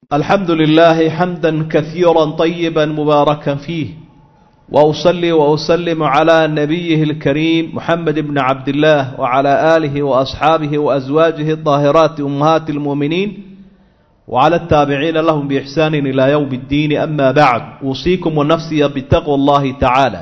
الحمد لله حمدا كثيرا طيبا مباركا فيه وأصلي وأسلم على نبيه الكريم محمد بن عبد الله وعلى آله وأصحابه وأزواجه الطاهرات أمهات المؤمنين وعلى التابعين لهم بإحسان إلى يوم الدين أما بعد أوصيكم ونفسي بتقوى الله تعالى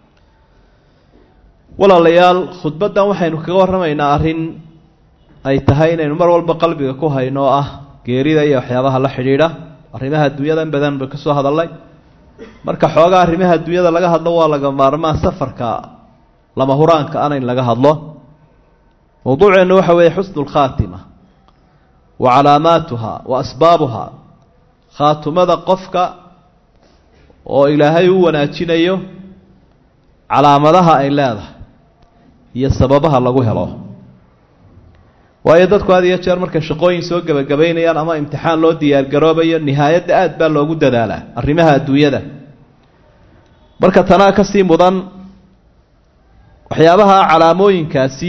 walaalayaal khudbaddan waxaynu kaga warramaynaa arrin ay tahay inaynu mar walba qalbiga ku hayno oo ah geerida iyo waxyaabaha la xidhiidha arrimaha adduunyada in badan ba ka soo hadalnay marka xoogaa arrimaha adduunyada laga hadlo waa laga maarmaa safarka lama huraanka ana in laga hadlo mowduuceennu waxa weeye xusnu lkhaatima wa calaamaatuha wa asbaabuha khaatumada qofka oo ilaahay u wanaajinayo calaamadaha ay leedahay iyo sababaha lagu helo waayo dadku had iyo jeer markay shaqooyin soo gebagabaynayaan ama imtixaan loo diyaargaroobayo nihaayadda aad baa loogu dadaalaa arrimaha adduunyada marka tanaa ka sii mudan waxyaabaha calaamooyinkaasi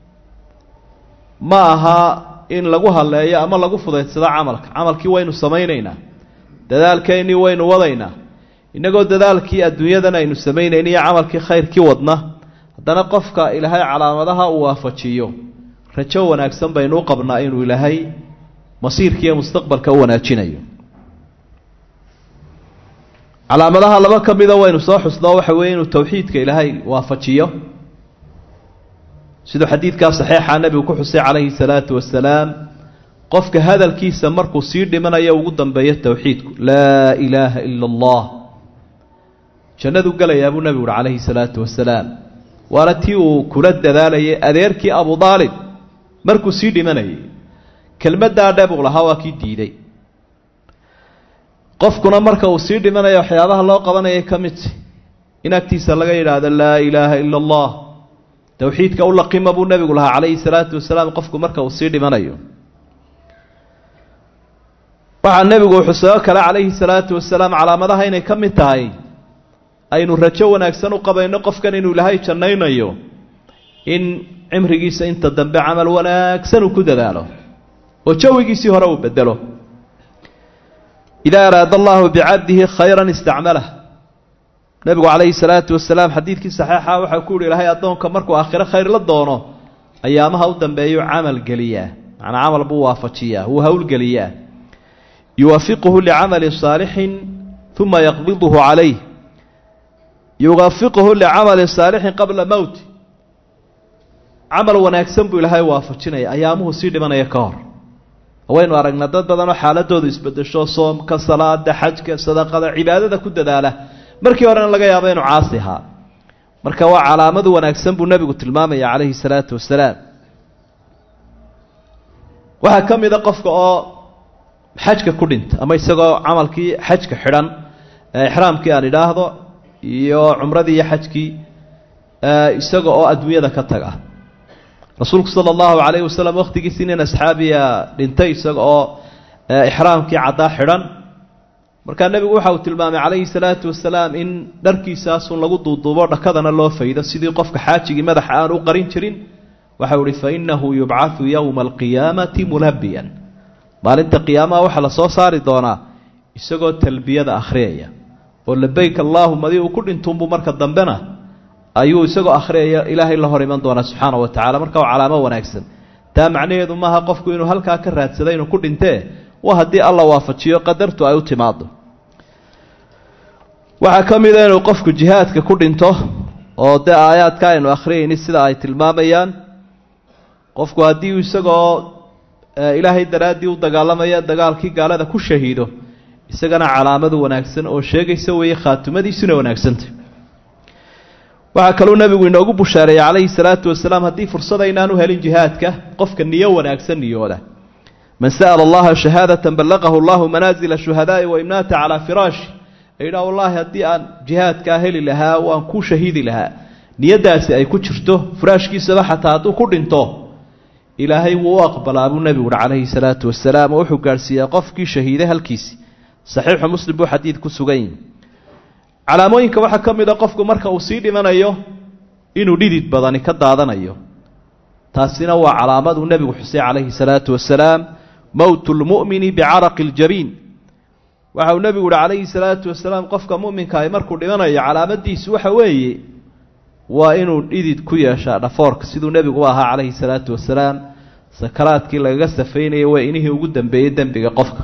ma aha in lagu halleeyo ama lagu fudaydsado camalka camalkii waynu samaynaynaa dadaalkeennii waynu wadaynaa innagoo dadaalkii adduunyadan aynu samaynayn iyo camalkii khayrkii wadna haddana qofka ilaahay calaamadaha uu waafajiyo rajo wanaagsan baynu u qabnaa inuu ilaahay masiirkiiyo mustaqbalka u wanaajinayo calaamadaha laba ka mida waynu soo xusnoo waxa weeye inuu towxiidka ilaahay waafajiyo siduu xadiidkaa saxiixa nebigu ku xusay calayhi salaatu wasalaam qofka hadalkiisa markuu sii dhimanayo ugu dambeeyo towxiidku laa ilaaha ila allah jannadu gelayaa buu nebigu uhi calayhi salaatu wasalaam waana tii uu kula dadaalayay adeerkii abu daalib markuu sii dhimanayay kelmaddaa dhe buu lahaa waa kii diiday qofkuna marka uu sii dhimanayo waxyaabaha loo qabanayay ka midta in agtiisa laga yidhaahdo laa ilaaha ila allah towxiidka u laqima buu nebigu lahaa calayhi salaatu wasalaam qofku marka uu sii dhimanayo waxaa nebigu xusoo kale calayhi salaatu wasalaam calaamadaha inay ka mid tahay aynu rajo wanaagsan u qabayno qofkan inuu ilaahay jannaynayo in cimrigiisa inta dambe camal wanaagsan uu ku dadaalo oo jawigiisii hore uu bedelo idaa araada allahu bicabdihi khayran istacmalah nebigu calayhi salaatu wasalaam xadiidkii saxiixa waxaa ku yihi ilaahay addoonka markuu aakhiro khayr la doono ayaamaha u dambeeyu camal geliyaa macnaa camal buu waafajiyaa wuu howlgeliyaa yuwaafiquhu licamali saalixin uma yaqbiduhu calayh yuwafiquhu licamali saalixin qabla mowti camal wanaagsan buu ilaahay waafajinaya ayaamuhu sii dhimanaya ka hor waynu aragnaa dad badanoo xaaladoodu isbedesho soomka salaada xajka sadaqada cibaadada ku dadaala markii horena laga yaabo inuu caasi ahaa marka waa calaamadu wanaagsan buu nebigu tilmaamaya calayhi salaatu wasalaam waxaa ka mid a qofka oo xajka ku dhinta ama isagoo camalkii xajka xidhan exraamkii aan idhaahdo iyo cumradii iyo xajkii isaga oo adduunyada ka taga rasuulku sala allahu calayhi wasalam wakhtigiisii nin asxaabiya dhintay isaga oo ixraamkii caddaa xidhan markaa nebigu waxa uu tilmaamay calayhi salaatu wasalaam in dharkiisaasun lagu duuduubo dhakadana loo faydo sidii qofka xaajigii madaxa aan u qarin jirin waxau ihi fa innahu yubcathu yowma alqiyaamati mulabiyan maalinta qiyaamaha waxaa la soo saari doonaa isagoo talbiyada akhriyaya oo labayk allaahumadi uu ku dhintuunbuu marka dambena ayuu isagoo akhriyaya ilaahay la hor iman doonaa subxaana wa tacala marka waa calaamo wanaagsan taa macnaheedu maaha qofku inuu halkaa ka raadsada inuu ku dhintee waa haddii alla waafajiyo qadartu ay u timaado waxaa ka mida inuu qofku jihaadka ku dhinto oo dee aayaadka aynu akhriyayni sida ay tilmaamayaan qofku haddii isagoo ilaahay daraaddii u dagaalamaya dagaalkii gaalada ku shahiido isagana calaamadu wanaagsan oo sheegaysa weeye khaatumadiisuna wanaagsanta waxaa kaluu nebigu inoogu bushaareeyey calayhi salaatu wasalaam haddii fursada inaanu helin jihaadka qofka niyo wanaagsan niyooda man sa'ala allaha shahaadatan ballaqahu allahu manaazila shuhadaa'i wa imnaata calaa firaashi yidhaha wallaahi haddii aan jihaadkaa heli lahaa waan ku shahiidi lahaa niyaddaasi ay ku jirto furaashkiisaba xataa hadduu ku dhinto ilaahay wuu u aqbalaa buu nebigu uhi calayhi salaatu wasalaam oo wuxuu gaadhsiiyaa qofkii shahiiday halkiisi saxiixu muslim buu xadiid ku sugan yihi calaamooyinka waxaa ka mid a qofku marka uu sii dhimanayo inuu dhidid badani ka daadanayo taasina waa calaamad uu nebigu xusay calayhi salaatu wasalaam mowtu lmu'mini bicaraqi ljabiin waxa uu nebigu uhi calayhi salaatu wasalaam qofka mu'minka ay markuu dhimanayo calaamadiisu waxa weeye waa inuu dhidid ku yeeshaa dhafoorka siduu nebigu u ahaa calayhi salaatu wasalaam sakaraadkii lagaga safeynayay waa inihii ugu dambeeyey dembiga qofka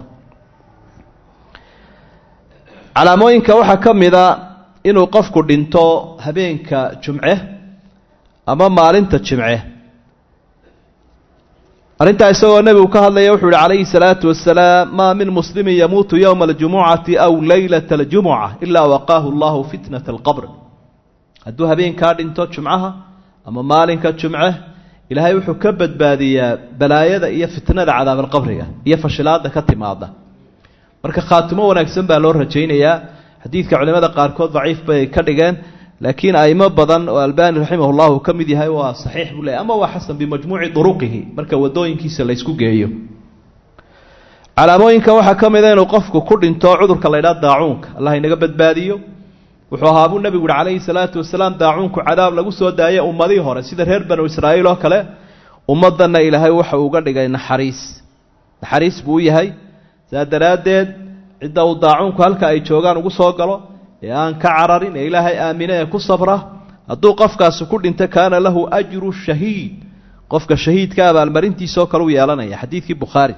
calaamooyinka waxaa ka mid a inuu qofku dhinto habeenka jumce ama maalinta jimce arrintaa isagoo nebigu ka hadlaya wuxuu yihi calayhi salaatu wasalaam maa min muslimin yamuutu yowma aljumucati aw leylata aljumuca ilaa waqaahu allahu fitnata alqabr hadduu habeenkaa dhinto jumcaha ama maalinka jumce ilaahay wuxuu ka badbaadiyaa balaayada iyo fitnada cadaabalqabriga iyo fashilaada ka timaada marka khaatimo wanaagsan baa loo rajaynayaa xadiidka culimada qaarkood daciif bay ka dhigeen laakiin aimo badan oo albani raximah llah uu ka mid yahay waa saxiix buu leeyay ama waa xasan bimajmuuci duruqihi marka wadooyinkiisa laysku geeyo calaamooyinka waxaa ka mida inuu qofku ku dhinto cudurka la ydhaha daacuunka allah inaga badbaadiyo wuxuu ahaa buu nebigu yihi calayhi salaatu wasalaam daacuunku cadaab lagu soo daayay ummadii hore sida reer banu israa'iil oo kale ummaddanna ilaahay waxa uga dhigay naxariis naxariis buu u yahay saa daraaddeed cidda uu daacuunku halka ay joogaan ugu soo galo ee aan ka cararin ee ilaahay aamine ee ku sabra hadduu qofkaasi ku dhinto kaana lahu ajru shahiid qofka shahiidka abaalmarintiisoo kale u yeelanaya xadiidkii bukhaari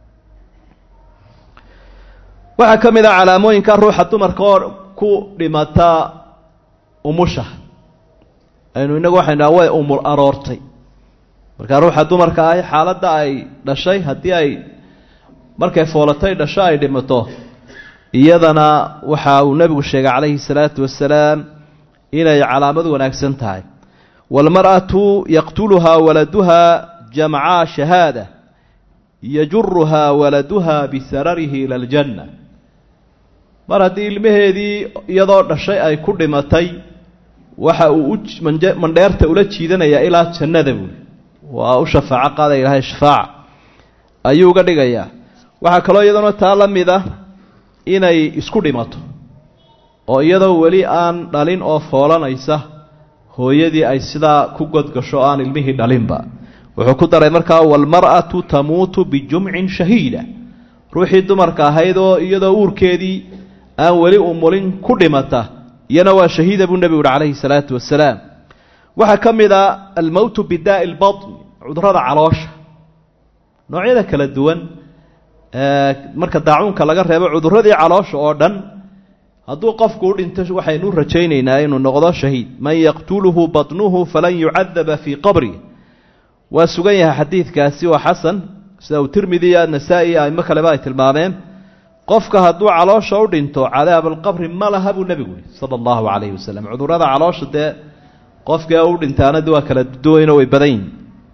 waxaa ka mid ah calaamooyinka ruuxa dumarka oo ku dhimata umusha aynu inagu waxaynu dhaha way umul aroortay markaa ruuxa dumarka ahi xaaladda ay dhashay haddii ay markay foolatay dhasho ay dhimato iyadana waxa uu nebigu sheegay calayhi salaatu wasalaam inay calaamad wanaagsan tahay waalmar'atu yaqtuluhaa waladuha jamcaa shahaada yajuruhaa waladuha bisararihi ila aljanna mar haddii ilmaheedii iyadoo dhashay ay ku dhimatay waxa uu u mandheerta ula jiidanayaa ilaa jannada buuli waa u shafaaco qaadaya ilahay shafaaca ayuu uga dhigayaa waxaa kaloo iyadana taa la mid ah inay isku dhimato oo iyadoo weli aan dhalin oo foolanaysa hooyadii ay sidaa ku godgasho aan ilmihii dhalinba wuxuu ku daray markaa waalmar'atu tamuutu bijumcin shahiida ruuxii dumarka ahayd oo iyadoo uurkeedii aan weli umulin ku dhimata iyana waa shahiida buu nebigu uhi calayhi salaatu wasalaam waxaa ka mid a almowtu bidaa'i lbatn cudurrada caloosha noocyada kala duwan marka daacuunka laga reebo cudurradii caloosha oo dhan hadduu qofku u dhinto waxaynu rajaynaynaa inuu noqdo shahiid man yaqtuluhu batnuhu falan yucadaba fii qabri waa sugan yahay xadiidkaasi waa xasan sida uu tirmidi iyo nasaa-i aimo kaleba ay tilmaameen qofka hadduu caloosha u dhinto cadaabalqabri ma laha buu nebigu yihi sala allahu calayhi wasalam cudurrada caloosha dee qofkii u dhintaana de waa kala duwayno way badan yihin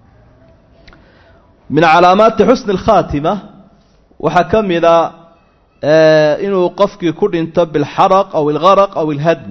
min calaamaati xusni alkhaatima waxaa ka mid a inuu qofkii ku dhinto bilxaraq aw ilgaraq aw ilhadm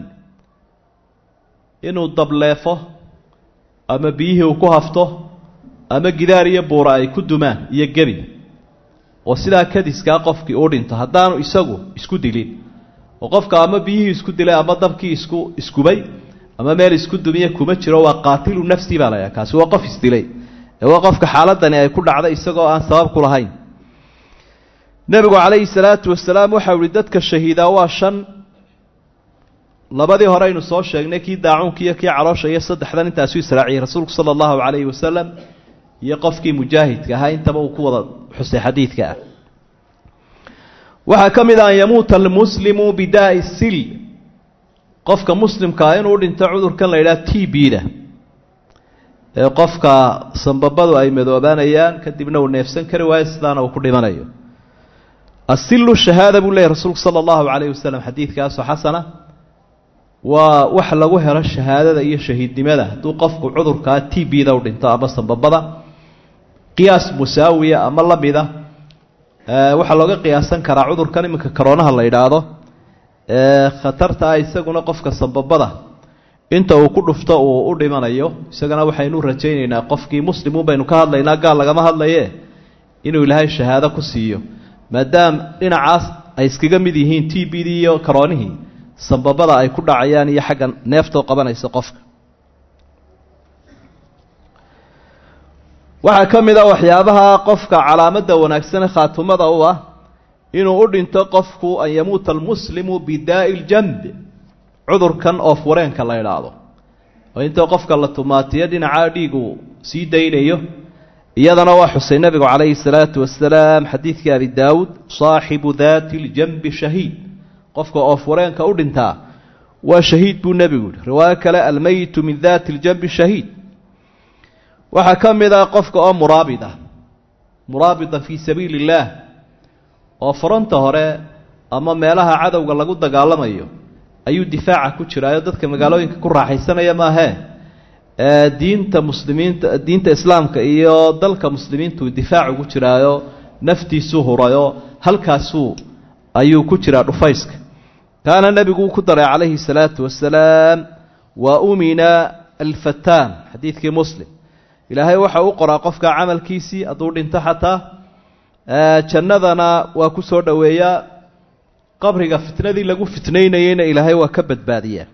inuu dableefo ama biyihii uu ku hafto ama gidaar iyo buura ay ku dumaan iyo gebi oo sidaa kadiskaa qofkii uu dhinto haddaanu isagu isku dilin oo qofka ama biyihii isku dilay ama dabkii isku iskubay ama meel isku dumiye kuma jiro waa qaatilu nafsi baa laydhaha kaasi waa qof isdilay ee waa qofka xaaladani ay ku dhacday isagoo aan sabab ku lahayn nebigu calayhi salaatu wasalaam waxau ihi dadka shahiidaa waa shan labadii hore aynu soo sheegnay kii daacuunka iyo kii caloosha iyo saddexdan intaasu israaciyey rasuulku sala allahu calayhi wasalam iyo qofkii mujaahidka ahaa intaba uu ku wada xusay xadiidka ah waxaa ka mid ah an yamuuta almuslimu bidaa'i sil qofka muslimkaa inuu dhinto cudurkan la yidhaha t b-da ee qofka sambabadu ay madoobaanayaan kadibna uu neefsan kari waayo sidaana uu ku dhimanayo asilu shahaada buu leeyay rasuulku sala allahu calayhi wasalam xadiidkaasoo xasana waa wax lagu helo shahaadada iyo shahiidnimada hadduu qofku cudurkaa t b-da u dhinto ama sambabada qiyaas musaawiya ama la mida waxaa looga qiyaasan karaa cudurkan iminka karoonaha la yidhaahdo khatarta ah isaguna qofka sambabada inta uu ku dhufto uu u dhimanayo isagana waxaynu rajaynaynaa qofkii muslimuun baynu ka hadlaynaa gaal lagama hadlaye inuu ilaahay shahaado ku siiyo maadaam dhinacaas ay iskaga mid yihiin t b d iyo karoonihii sambabada ay ku dhacayaan iyo xagga neeftoo qabanaysa qofka waxaa ka mid a waxyaabaha qofka calaamadda wanaagsane khaatumada u ah inuu u dhinto qofku an yamuuta almuslimu bidaa'i ljamb cudurkan oof wareenka la idhaahdo oo intoo qofka la tumaatiyo dhinacaa dhiigu sii daynayo iyadana waa xusay nebigu calayhi salaatu wasalaam xadiidkii abi daawuud saaxibu daati ljanbi shahiid qofka oof wareenka u dhintaa waa shahiid buu nebigu yihi riwaayo kale almeyitu min daati ljanbi shahiid waxaa ka mid ah qofka oo muraabid ah muraabida fii sabiili illaah oo fronta hore ama meelaha cadowga lagu dagaalamayo ayuu difaaca ku jiraayo dadka magaalooyinka ku raaxaysanaya maahee diinta muslimiinta diinta islaamka iyo dalka muslimiintu difaac ugu jiraayo naftiisuu hurayo halkaasuu ayuu ku jiraa dhufayska kaana nebigu ku daray calayhi salaatu wasalaam wa umina alfataan xadiidkii muslim ilaahay waxa u qoraa qofka camalkiisii hadduu dhinto xataa jannadana waa ku soo dhoweeyaa qabriga fitnadii lagu fitnaynayeyna ilaahay waa ka badbaadiyaa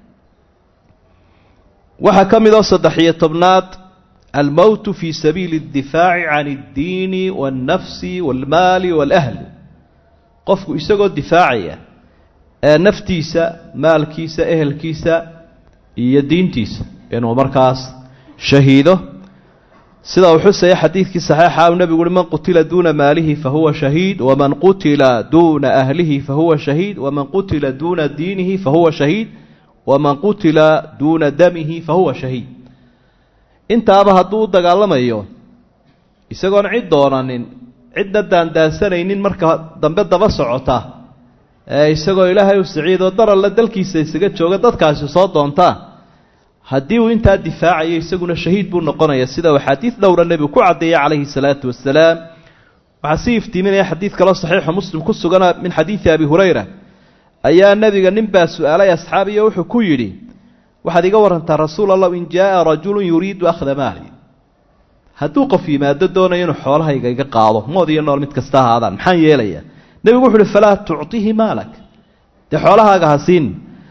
waxaa ka mid oo saddex-iyo tobnaad almowtu fii sabiili اddifaaci can اddiini waاnnafsi wاlmaali wاlahli qofku isagoo difaacaya ee naftiisa maalkiisa ehelkiisa iyo diintiisa inuu markaas shahiido sida uu xusaya xadiidkii saxiixa uu nebigu uhi man qutila duuna maalihi fahuwa shahiid waman qutila duuna ahlihi fahuwa shahiid waman qutila duuna diinihi fahuwa shahiid waman qutila duuna damihi fahuwa shahiid intaaba hadduu u dagaalamayo isagoon cid doonanin cidna daandaansanaynin marka dambe daba socota ee isagoo ilaahay u siciidoo daralla dalkiisa isaga jooga dadkaasi soo doontaa haddii uu intaa difaacayo isaguna shahiid buu noqonaya sida uu axaadiid dhowra nebigu ku caddeeyey calayhi salaatu wasalaam waxaa sii iftiiminaya xadiid kaloo saxiixu muslim ku sugana min xadiidi abi hurayra ayaa nebiga ninbaa su-aalay asxaabiyo wuxuu ku yidhi waxaad iga warantaa rasuul allah in jaaa rajulun yuriidu akhda maali hadduu qof yimaado doonayo inuu xoolahayga iga qaado mood iyo nool mid kasta ahaadaan maxaan yeelayaa nebigu wuxu uhi falaa tucطihi maalak dee xoolahaaga ha siin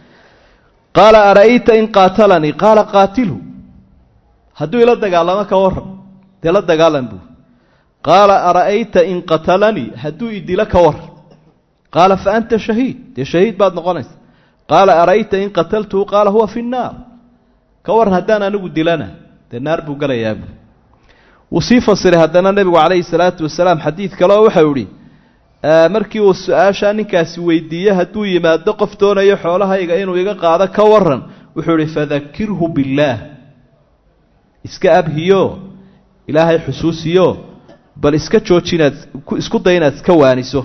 qaala ara'ayta in qaatalanii qaala qaatilhu hadduu ila dagaalamo ka waran dee la dagaalan buu qaala ara'ayta in qatalanii hadduu idilo ka waran qaala fa anta shahiid dee shahiid baad noqonaysa qaala ara'ayta in qataltuhu qaala huwa fi nnaar ka waran haddaan anigu dilana dee naar buu galayaa buu wuu sii fasiray haddana nebigu calayhi salaatu wasalaam xadiid kaleo waxau ihi markii uu su-aashaa ninkaasi weydiiye hadduu yimaado qof doonayo xoolahayga inuu iga qaado ka waran wuxuu ihi fadakirhu billaah iska abhiyo ilaahay xusuusiyo bal iska jooji inaad isku day inaad iska waaniso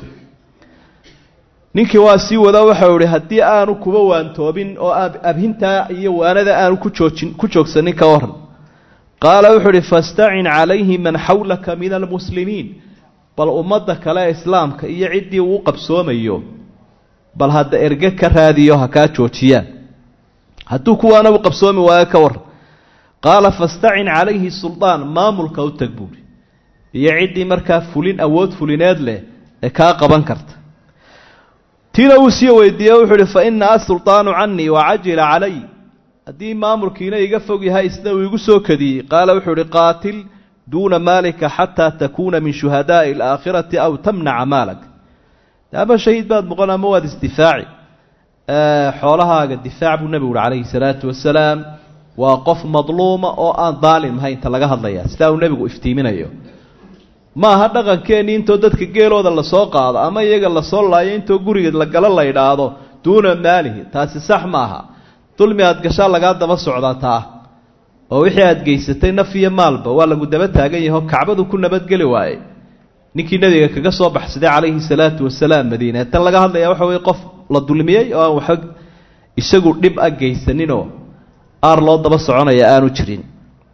ninkii waa sii wada waxau ihi haddii aanu kuba waantoobin oo abhintaa iyo waanada aanu ku joojin ku joogsanin ka waran qaala wuxuu uhi fastacin calayhi man xawlaka min almuslimiin bal ummadda kale islaamka iyo ciddii uu qabsoomayo bal hadda erge ka raadiyo ha kaa joojiyaan hadduu kuwaana u qabsoomi waayo ka waran qaala fastacin calayhi suldaan maamulka u tag buuhi iyo ciddii markaa fulin awood fulineed leh ee kaa qaban karta tiina uu sii weydiiye wuxuu uhi fa ina asulطaanu canii wacajila calay haddii maamulkiina iga fog yahay isna uu igu soo kadiyey qaala wuxuu uhi qaatil duuna maalika xataa takuuna min shuhadaaءi اlaakhirati aw tamnaca maalak ama shahiid baad noqon ama waad isdifaaci xoolahaaga difaac buu nebigu uhi calayhi salaatu wasalaam waa qof madluuma oo aan daalim ahayn inta laga hadlaya sidaa uu nebigu iftiiminayo ma aha dhaqankeennii intoo dadka geelooda lasoo qaado ama iyaga lasoo laayo intoo guriga lagala la ydhaahdo duuna maalihi taasi sax ma aha dulmi aad gashaa lagaa daba socdaa taa oo wixii aad geysatay naf iyo maalba waa lagu daba taagan yaho kacbadu ku nabadgeli waaye ninkii nebiga kaga soo baxsaday calayhi salaatu wasalaam madiine tan laga hadlaya waxa weye qof la dulmiyey oo aan waxba isagu dhib a geysaninoo aar loo daba soconaya aanu jirin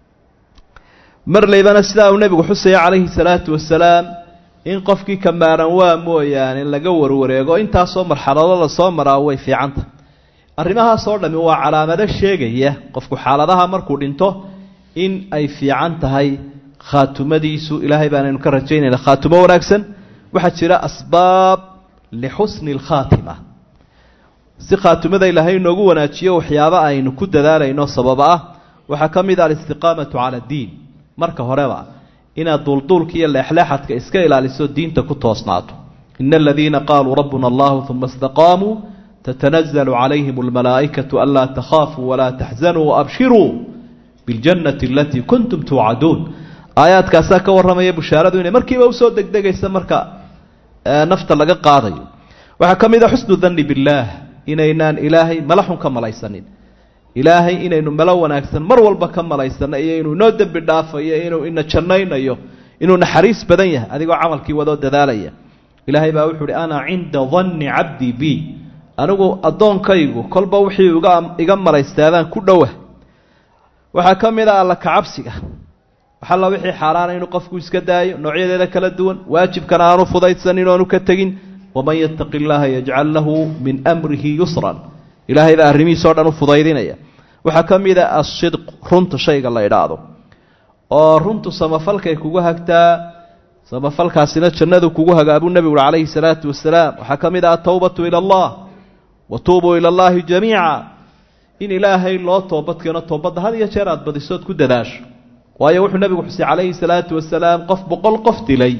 mar laybana sidaa uu nebigu xusaya calayhi salaatu wasalaam in qofkii kamaaran waa mooyaane laga warwareego intaasoo marxalado lasoo maraa way fiicanta arrimahaasoo dhammi waa calaamado sheegaya qofku xaaladaha markuu dhinto in ay fiican tahay khaatumadiisu ilaahay baanaynu ka rajaynayna khaatumo wanaagsan waxaa jira asbaab lixusni alkhaatima si khaatumada ilaahay inoogu wanaajiyo waxyaabo aynu ku dadaalayno sababa ah waxaa ka mid ah alistiqaamatu cala addiin marka horeba inaad duulduulka iyo leexleexadka iska ilaaliso diinta ku toosnaato ina aladiina qaaluu rabbuna allahu uma istaqaamuu tatanazalu calayhim almalaa'ikatu anlaa takhaafuu walaa taxzanuu waabshiruu biاljannati alatii kuntum tuucaduun aayaadkaasaa ka warramaya bushaaradu inay markiiba usoo degdegaysa marka nafta laga qaadayo waxaa ka mid a xusnu danni billaah inaynaan ilaahay mala xun ka malaysanin ilaahay inaynu malo wanaagsan mar walba ka malaysano iyo inuu inoo dembi dhaafayo inuu ina jannaynayo inuu naxariis badan yahay adigoo camalkii wadoo dadaalaya ilaahay baa wuxu uhi ana cinda danni cabdii b anigu addoonkaygu kolba wixii uga iga malaystaadaan ku dhowa waxaa ka mid a alla kacabsiga waxalla wixii xaaraana inuu qofku iska daayo noocyadeeda kala duwan waajibkana aanu fudaydsanin oonu ka tegin waman yattaqi illaaha yajcal lahu min amrihi yusran ilaahay baa arrimihiisao dhan u fudaydinaya waxaa ka mid a asidq runta shayga la idhaahdo oo runtu samafalkay kugu hagtaa samafalkaasina jannadu kugu hagaabuu nebigu ui calayhi salaatu wasalaam waxaa ka mid ah atowbatu ila allah wa tuubuu ila allahi jamiica in ilaahay loo toobadkeeno toobadda had iyo jeer aad badisood ku dadaasho waayo wuxuu nebigu xusay calayhi salaatu wasalaam qof boqol qof dilay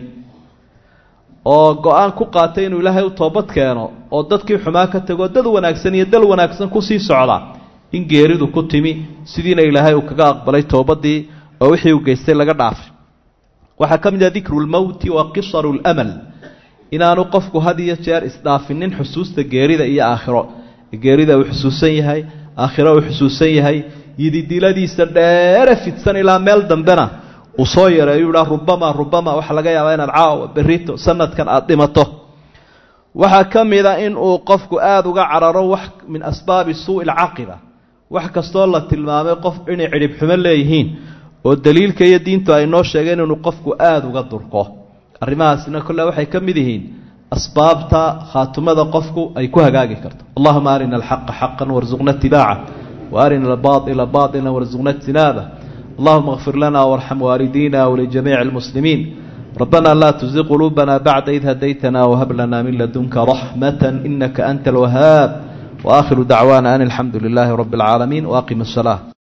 oo go-aan ku qaatay inuu ilaahay u toobad keeno oo dadkii xumaa ka tegoo dad wanaagsan iyo dal wanaagsan kusii socda in geeridu ku timi sidiina ilaahay uu kaga aqbalay toobadii oo wixii uu geystay laga dhaafay waxaa ka mid ah dikru lmowti wa qisaru lamal inaanu qofku had iyo jeer isdhaafinin xusuusta geerida iyo aakhiro geerida uu xusuusan yahay aakhiro uu xusuusan yahay yididiladiisa dheere fidsan ilaa meel dambena uu soo yareeyu idhaa rubama rubama waxaa laga yaabaa inaad caawa berito sanadkan aada dhimato waxaa ka mid a in uu qofku aada uga cararo wax min asbaabi suui alcaaqiba wax kastoo la tilmaamay qof inay cidhib xumo leeyihiin oo daliilka iyo diintu ay noo sheegeen inuu qofku aada uga durko arrimahaasina kolle waxay ka mid yihiin asbaabta khaatumada qofku ay ku hagaagi karto allahuma arina alxaqa xaqan warsuqna itibaaca wa arina albaaila baila warsuqna ijtinaaba allahuma اغfir lana warxam waalidina wlijamiici اlmuslimiin ربنا لا تزغ قلوبنا بعد إذ هديتنا وهب لنا من لدنك رحمة إنك أنت الوهاب وآخر دعوانا أن الحمد لله رب العالمين وأقم الصلاة